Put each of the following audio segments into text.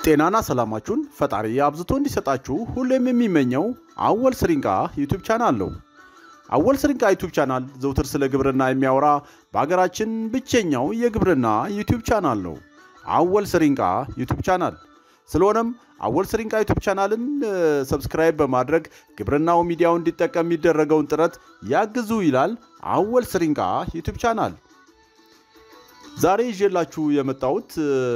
ጤናና ሰላማችሁን ፈጣሪ አብዝቶ እንዲሰጣችሁ ሁሌም የሚመኘው አወል ስሪንቃ ዩቱብ ቻናል ነው። አወል ስሪንቃ ዩቱብ ቻናል ዘውትር ስለ ግብርና የሚያወራ በሀገራችን ብቸኛው የግብርና ዩቱብ ቻናል ነው። አወል ስሪንቃ ዩቱብ ቻናል። ስለሆነም አወል ስሪንቃ ዩቱብ ቻናልን ሰብስክራይብ በማድረግ ግብርናው ሚዲያው እንዲጠቀም የሚደረገውን ጥረት ያግዙ ይላል አወል ስሪንቃ ዩቱብ ቻናል። ዛሬ ይዤላችሁ የመጣሁት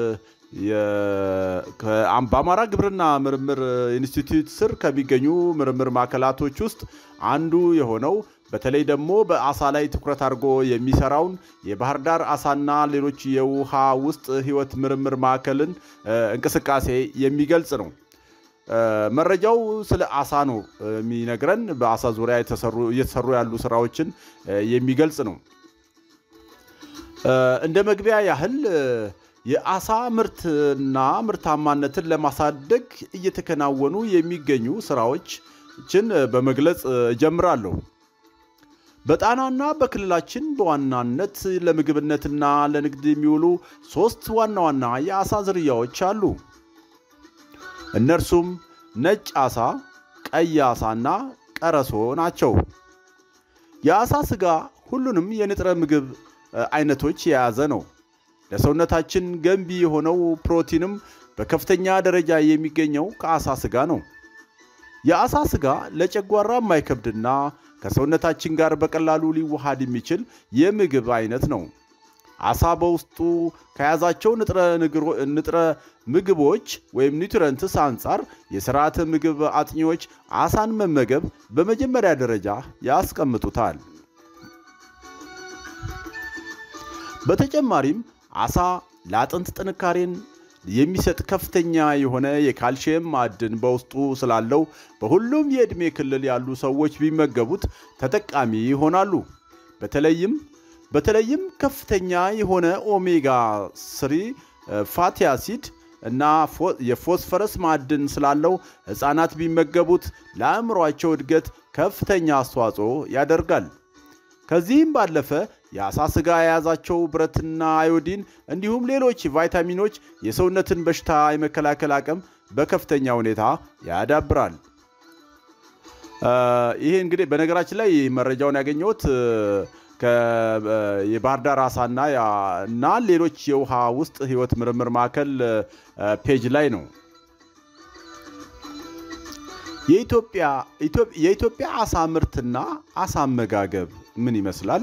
በአማራ ግብርና ምርምር ኢንስቲትዩት ስር ከሚገኙ ምርምር ማዕከላቶች ውስጥ አንዱ የሆነው በተለይ ደግሞ በአሳ ላይ ትኩረት አድርጎ የሚሰራውን የባህር ዳር አሳና ሌሎች የውሃ ውስጥ ሕይወት ምርምር ማዕከልን እንቅስቃሴ የሚገልጽ ነው። መረጃው ስለ አሳ ነው የሚነግረን። በአሳ ዙሪያ እየተሰሩ ያሉ ስራዎችን የሚገልጽ ነው። እንደ መግቢያ ያህል የአሳ ምርትና ምርታማነትን ለማሳደግ እየተከናወኑ የሚገኙ ስራዎችን በመግለጽ እጀምራለሁ። በጣናና በክልላችን በዋናነት ለምግብነትና ለንግድ የሚውሉ ሶስት ዋና ዋና የአሳ ዝርያዎች አሉ። እነርሱም ነጭ አሳ፣ ቀይ አሳና ቀረሶ ናቸው። የአሳ ስጋ ሁሉንም የንጥረ ምግብ አይነቶች የያዘ ነው። ለሰውነታችን ገንቢ የሆነው ፕሮቲንም በከፍተኛ ደረጃ የሚገኘው ከአሳ ስጋ ነው። የአሳ ስጋ ለጨጓራ የማይከብድና ከሰውነታችን ጋር በቀላሉ ሊዋሃድ የሚችል የምግብ አይነት ነው። አሳ በውስጡ ከያዛቸው ንጥረ ምግቦች ወይም ኒውትረንትስ አንጻር የስርዓተ ምግብ አጥኚዎች አሳን መመገብ በመጀመሪያ ደረጃ ያስቀምጡታል። በተጨማሪም አሳ ለአጥንት ጥንካሬን የሚሰጥ ከፍተኛ የሆነ የካልሽየም ማዕድን በውስጡ ስላለው በሁሉም የዕድሜ ክልል ያሉ ሰዎች ቢመገቡት ተጠቃሚ ይሆናሉ። በተለይም በተለይም ከፍተኛ የሆነ ኦሜጋ ስሪ ፋቲ አሲድ እና የፎስፈረስ ማዕድን ስላለው ሕፃናት ቢመገቡት ለአእምሯቸው እድገት ከፍተኛ አስተዋጽኦ ያደርጋል። ከዚህም ባለፈ የአሳ ስጋ የያዛቸው ብረትና አዮዲን እንዲሁም ሌሎች ቫይታሚኖች የሰውነትን በሽታ የመከላከል አቅም በከፍተኛ ሁኔታ ያዳብራል። ይሄ እንግዲህ በነገራችን ላይ መረጃውን ያገኘሁት የባህር ዳር አሳና እና ሌሎች የውሃ ውስጥ ሕይወት ምርምር ማዕከል ፔጅ ላይ ነው። የኢትዮጵያ አሳ ምርትና አሳ አመጋገብ ምን ይመስላል?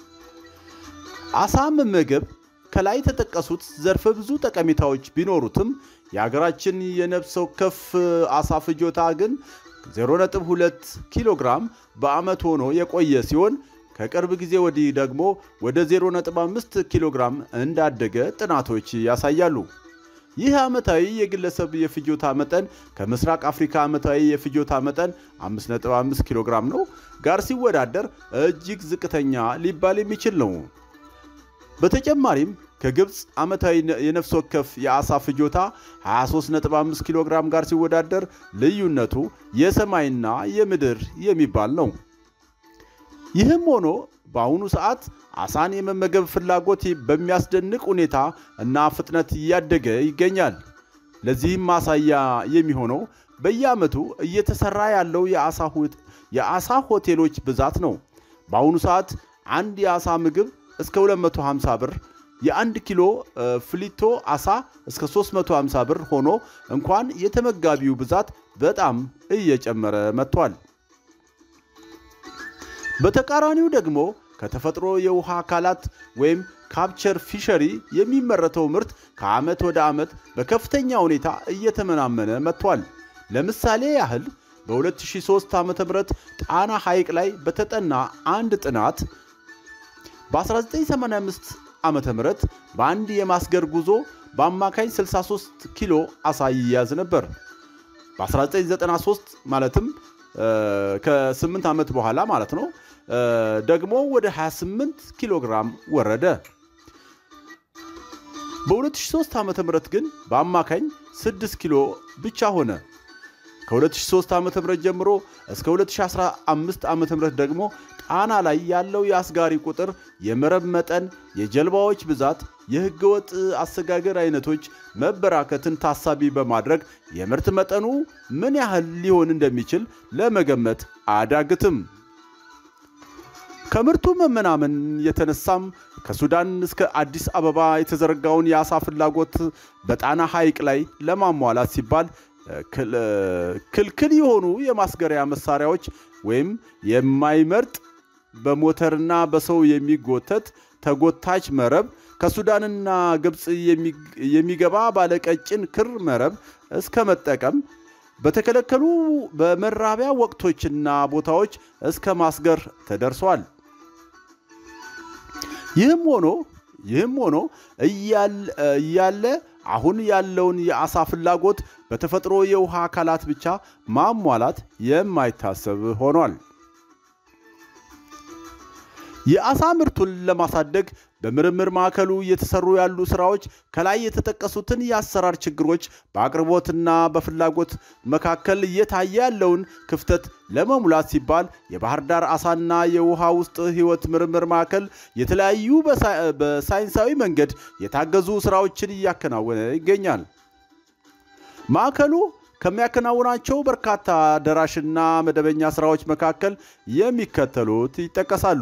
አሳ መመገብ ከላይ የተጠቀሱት ዘርፈ ብዙ ጠቀሜታዎች ቢኖሩትም የሀገራችን የነፍስ ወከፍ አሳ ፍጆታ ግን 0.2 ኪሎ ግራም በዓመት ሆኖ የቆየ ሲሆን ከቅርብ ጊዜ ወዲህ ደግሞ ወደ 0.5 ኪሎ ግራም እንዳደገ ጥናቶች ያሳያሉ። ይህ ዓመታዊ የግለሰብ የፍጆታ መጠን ከምስራቅ አፍሪካ ዓመታዊ የፍጆታ መጠን 5.5 ኪሎ ግራም ነው ጋር ሲወዳደር እጅግ ዝቅተኛ ሊባል የሚችል ነው። በተጨማሪም ከግብፅ ዓመታዊ የነፍስ ወከፍ የአሳ ፍጆታ 23.5 ኪሎ ግራም ጋር ሲወዳደር ልዩነቱ የሰማይና የምድር የሚባል ነው። ይህም ሆኖ በአሁኑ ሰዓት አሳን የመመገብ ፍላጎት በሚያስደንቅ ሁኔታ እና ፍጥነት እያደገ ይገኛል። ለዚህም ማሳያ የሚሆነው በየዓመቱ እየተሰራ ያለው የአሳ ሆቴሎች ብዛት ነው። በአሁኑ ሰዓት አንድ የአሳ ምግብ እስከ 250 ብር፣ የአንድ ኪሎ ፍሊቶ አሳ እስከ 350 ብር ሆኖ እንኳን የተመጋቢው ብዛት በጣም እየጨመረ መጥቷል። በተቃራኒው ደግሞ ከተፈጥሮ የውሃ አካላት ወይም ካፕቸር ፊሸሪ የሚመረተው ምርት ከዓመት ወደ ዓመት በከፍተኛ ሁኔታ እየተመናመነ መጥቷል። ለምሳሌ ያህል በ2003 ዓ ም ጣና ሐይቅ ላይ በተጠና አንድ ጥናት በ1985 ዓ ም በአንድ የማስገር ጉዞ በአማካኝ 63 ኪሎ አሳ ይያዝ ነበር። በ1993 ማለትም ከ8 ዓመት በኋላ ማለት ነው ደግሞ ወደ 28 ኪሎ ግራም ወረደ። በ2003 ዓ ም ግን በአማካኝ 6 ኪሎ ብቻ ሆነ። ከ2003 ዓ ም ጀምሮ እስከ 2015 ዓ ም ደግሞ ጣና ላይ ያለው የአስጋሪ ቁጥር፣ የመረብ መጠን፣ የጀልባዎች ብዛት፣ የህገወጥ አሰጋገር አይነቶች መበራከትን ታሳቢ በማድረግ የምርት መጠኑ ምን ያህል ሊሆን እንደሚችል ለመገመት አያዳግትም። ከምርቱ መመናመን የተነሳም ከሱዳን እስከ አዲስ አበባ የተዘረጋውን የአሳ ፍላጎት በጣና ሐይቅ ላይ ለማሟላት ሲባል ክልክል የሆኑ የማስገሪያ መሳሪያዎች ወይም የማይመርጥ በሞተርና በሰው የሚጎተት ተጎታች መረብ ከሱዳንና ግብፅ የሚገባ ባለቀጭን ክር መረብ እስከ መጠቀም በተከለከሉ በመራቢያ ወቅቶችና ቦታዎች እስከ ማስገር ተደርሷል። ይህም ሆኖ ይህም ሆኖ እያለ አሁን ያለውን የአሳ ፍላጎት በተፈጥሮ የውሃ አካላት ብቻ ማሟላት የማይታሰብ ሆኗል። የአሳ ምርቱን ለማሳደግ በምርምር ማዕከሉ እየተሰሩ ያሉ ስራዎች ከላይ የተጠቀሱትን የአሰራር ችግሮች በአቅርቦትና በፍላጎት መካከል እየታየ ያለውን ክፍተት ለመሙላት ሲባል የባህር ዳር አሳና የውሃ ውስጥ ሕይወት ምርምር ማዕከል የተለያዩ በሳይንሳዊ መንገድ የታገዙ ስራዎችን እያከናወነ ይገኛል። ማዕከሉ ከሚያከናውናቸው በርካታ ደራሽና መደበኛ ስራዎች መካከል የሚከተሉት ይጠቀሳሉ።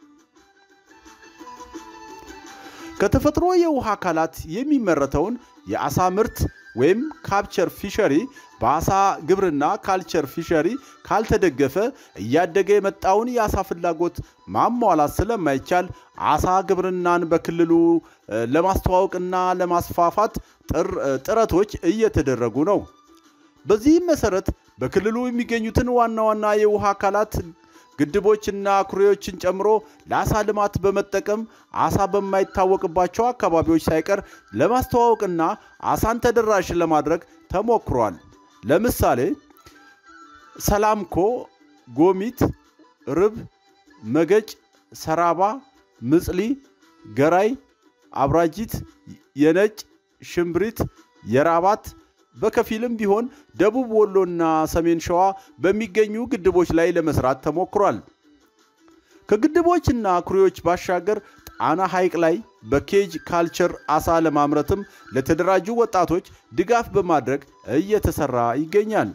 ከተፈጥሮ የውሃ አካላት የሚመረተውን የአሳ ምርት ወይም ካፕቸር ፊሸሪ በአሳ ግብርና ካልቸር ፊሸሪ ካልተደገፈ እያደገ የመጣውን የአሳ ፍላጎት ማሟላት ስለማይቻል አሳ ግብርናን በክልሉ ለማስተዋወቅና ለማስፋፋት ጥረቶች እየተደረጉ ነው። በዚህም መሰረት በክልሉ የሚገኙትን ዋና ዋና የውሃ አካላት ግድቦችና ኩሬዎችን ጨምሮ ለአሳ ልማት በመጠቀም አሳ በማይታወቅባቸው አካባቢዎች ሳይቀር ለማስተዋወቅና አሳን ተደራሽ ለማድረግ ተሞክሯል። ለምሳሌ ሰላምኮ፣ ጎሚት፣ ርብ፣ መገጭ፣ ሰራባ፣ ምጽሊ፣ ገራይ፣ አብራጂት፣ የነጭ ሽምብሪት፣ የራባት በከፊልም ቢሆን ደቡብ ወሎና ሰሜን ሸዋ በሚገኙ ግድቦች ላይ ለመስራት ተሞክሯል። ከግድቦችና ኩሬዎች ባሻገር ጣና ሐይቅ ላይ በኬጅ ካልቸር አሳ ለማምረትም ለተደራጁ ወጣቶች ድጋፍ በማድረግ እየተሰራ ይገኛል።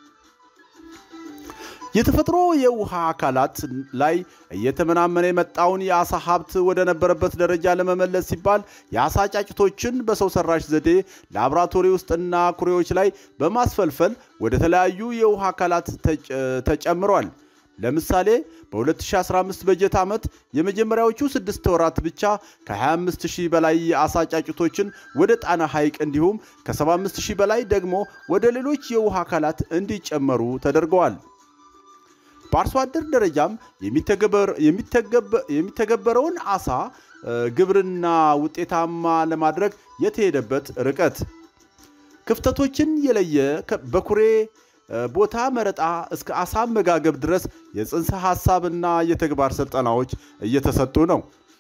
የተፈጥሮ የውሃ አካላት ላይ እየተመናመነ የመጣውን የአሳ ሀብት ወደ ነበረበት ደረጃ ለመመለስ ሲባል የአሳ ጫጭቶችን በሰው ሰራሽ ዘዴ ላቦራቶሪ ውስጥና ኩሬዎች ላይ በማስፈልፈል ወደ ተለያዩ የውሃ አካላት ተጨምሯል። ለምሳሌ በ2015 በጀት ዓመት የመጀመሪያዎቹ ስድስት ወራት ብቻ ከ25 ሺህ በላይ የአሳ ጫጩቶችን ወደ ጣና ሐይቅ እንዲሁም ከ75 ሺህ በላይ ደግሞ ወደ ሌሎች የውሃ አካላት እንዲጨመሩ ተደርገዋል። በአርሶ አደር ደረጃም የሚተገበረውን አሳ ግብርና ውጤታማ ለማድረግ የተሄደበት ርቀት ክፍተቶችን የለየ በኩሬ ቦታ መረጣ እስከ አሳ አመጋገብ ድረስ የጽንሰ ሐሳብና የተግባር ስልጠናዎች እየተሰጡ ነው።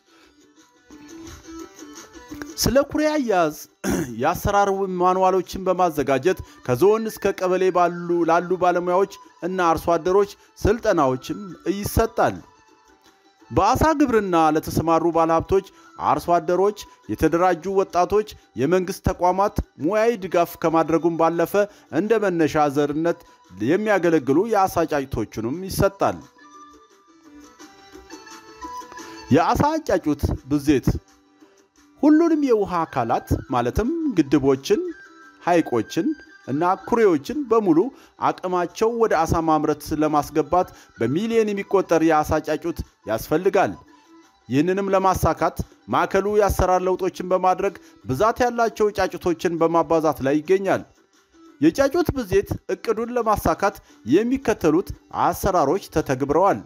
ስለ ኩሬ አያያዝ የአሰራር ማንዋሎችን በማዘጋጀት ከዞን እስከ ቀበሌ ላሉ ባለሙያዎች እና አርሶ አደሮች ስልጠናዎችም ይሰጣል። በአሳ ግብርና ለተሰማሩ ባለሀብቶች፣ አርሶ አደሮች፣ የተደራጁ ወጣቶች፣ የመንግሥት ተቋማት ሙያዊ ድጋፍ ከማድረጉም ባለፈ እንደ መነሻ ዘርነት የሚያገለግሉ የአሳ ጫጩቶችንም ይሰጣል። የአሳ ጫጩት ብዜት ሁሉንም የውሃ አካላት ማለትም ግድቦችን፣ ሐይቆችን እና ኩሬዎችን በሙሉ አቅማቸው ወደ አሳ ማምረት ለማስገባት በሚሊዮን የሚቆጠር የአሳ ጫጩት ያስፈልጋል። ይህንንም ለማሳካት ማዕከሉ የአሰራር ለውጦችን በማድረግ ብዛት ያላቸው ጫጩቶችን በማባዛት ላይ ይገኛል። የጫጩት ብዜት እቅዱን ለማሳካት የሚከተሉት አሰራሮች ተተግብረዋል።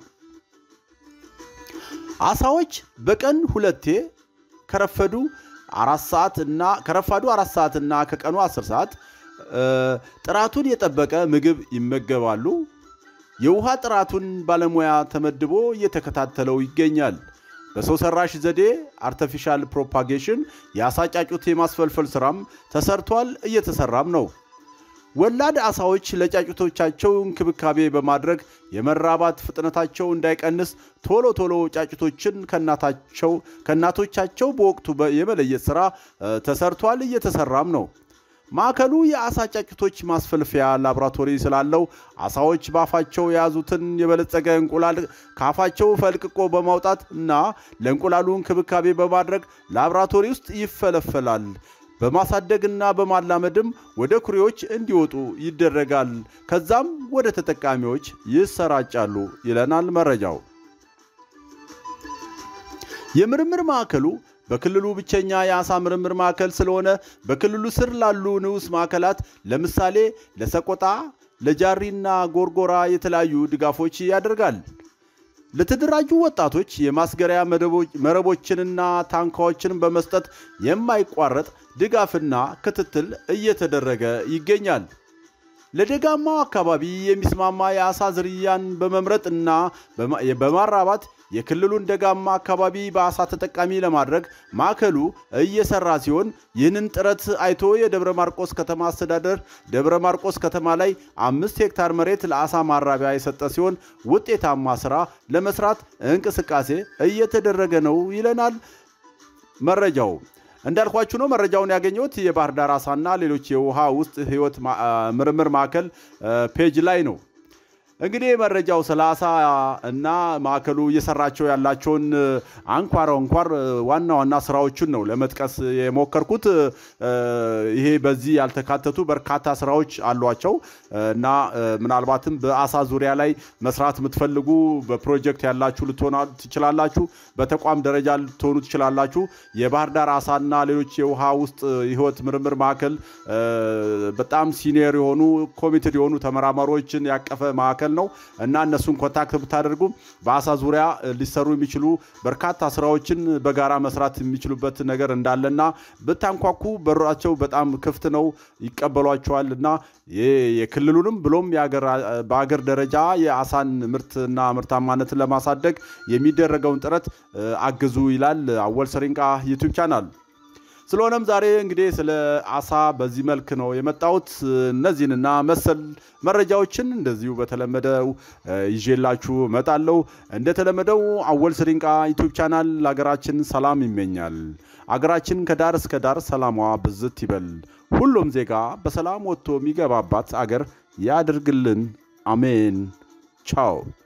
አሳዎች በቀን ሁለቴ ከረፈዱ አራት ሰዓት እና ከረፋዱ አራት ሰዓት እና ከቀኑ 10 ሰዓት ጥራቱን የጠበቀ ምግብ ይመገባሉ። የውሃ ጥራቱን ባለሙያ ተመድቦ እየተከታተለው ይገኛል። በሰው ሰራሽ ዘዴ አርተፊሻል ፕሮፓጌሽን የአሳ ጫጩት የማስፈልፈል ስራም ተሰርቷል፣ እየተሰራም ነው። ወላድ አሳዎች ለጫጩቶቻቸው እንክብካቤ በማድረግ የመራባት ፍጥነታቸው እንዳይቀንስ ቶሎ ቶሎ ጫጩቶችን ከእናታቸው ከእናቶቻቸው በወቅቱ የመለየት ሥራ ተሰርቷል፣ እየተሰራም ነው። ማዕከሉ የአሳ ጫጩቶች ማስፈልፈያ ላቦራቶሪ ስላለው አሳዎች በአፋቸው የያዙትን የበለጸገ እንቁላል ከአፋቸው ፈልቅቆ በማውጣት እና ለእንቁላሉ እንክብካቤ በማድረግ ላቦራቶሪ ውስጥ ይፈለፈላል። በማሳደግና በማላመድም ወደ ኩሬዎች እንዲወጡ ይደረጋል። ከዛም ወደ ተጠቃሚዎች ይሰራጫሉ ይለናል መረጃው። የምርምር ማዕከሉ በክልሉ ብቸኛ የአሳ ምርምር ማዕከል ስለሆነ በክልሉ ስር ላሉ ንዑስ ማዕከላት ለምሳሌ ለሰቆጣ፣ ለጃሪና ጎርጎራ የተለያዩ ድጋፎች ያደርጋል። ለተደራጁ ወጣቶች የማስገሪያ መረቦችንና ታንኳዎችን በመስጠት የማይቋረጥ ድጋፍና ክትትል እየተደረገ ይገኛል። ለደጋማው አካባቢ የሚስማማ የአሳ ዝርያን በመምረጥ እና በማራባት የክልሉን ደጋማ አካባቢ በአሳ ተጠቃሚ ለማድረግ ማዕከሉ እየሰራ ሲሆን ይህንን ጥረት አይቶ የደብረ ማርቆስ ከተማ አስተዳደር ደብረ ማርቆስ ከተማ ላይ አምስት ሄክታር መሬት ለአሳ ማራቢያ የሰጠ ሲሆን ውጤታማ ስራ ለመስራት እንቅስቃሴ እየተደረገ ነው ይለናል መረጃው። እንዳልኳችሁ ነው። መረጃውን ያገኘሁት የባህር ዳር አሳና ሌሎች የውሃ ውስጥ ህይወት ምርምር ማዕከል ፔጅ ላይ ነው። እንግዲህ መረጃው ስለ አሳ እና ማዕከሉ እየሰራቸው ያላቸውን አንኳር አንኳር ዋና ዋና ስራዎቹን ነው ለመጥቀስ የሞከርኩት። ይሄ በዚህ ያልተካተቱ በርካታ ስራዎች አሏቸው እና ምናልባትም በአሳ ዙሪያ ላይ መስራት የምትፈልጉ በፕሮጀክት ያላችሁ ልትሆኑ ትችላላችሁ። በተቋም ደረጃ ልትሆኑ ትችላላችሁ። የባህር ዳር አሳና ሌሎች የውሃ ውስጥ ህይወት ምርምር ማዕከል በጣም ሲኒየር የሆኑ ኮሚትድ የሆኑ ተመራማሪዎችን ያቀፈ ማዕከል ነው እና እነሱን ኮንታክት ብታደርጉ በአሳ ዙሪያ ሊሰሩ የሚችሉ በርካታ ስራዎችን በጋራ መስራት የሚችሉበት ነገር እንዳለና ብታንኳኩ በራቸው በጣም ክፍት ነው፣ ይቀበሏቸዋል እና የክልሉንም ብሎም በአገር ደረጃ የአሳን ምርትና ምርታማነትን ለማሳደግ የሚደረገውን ጥረት አግዙ ይላል አወል ሰሪንቃ ዩቲዩብ ቻናል። ስለሆነም ዛሬ እንግዲህ ስለ አሳ በዚህ መልክ ነው የመጣሁት። እነዚህንና መሰል መረጃዎችን እንደዚሁ በተለመደው ይዤላችሁ እመጣለሁ። እንደተለመደው አወል ስሪንቃ ዩቲዩብ ቻናል ለሀገራችን ሰላም ይመኛል። አገራችን ከዳር እስከ ዳር ሰላሟ ብዝት ይበል። ሁሉም ዜጋ በሰላም ወጥቶ የሚገባባት አገር ያድርግልን። አሜን። ቻው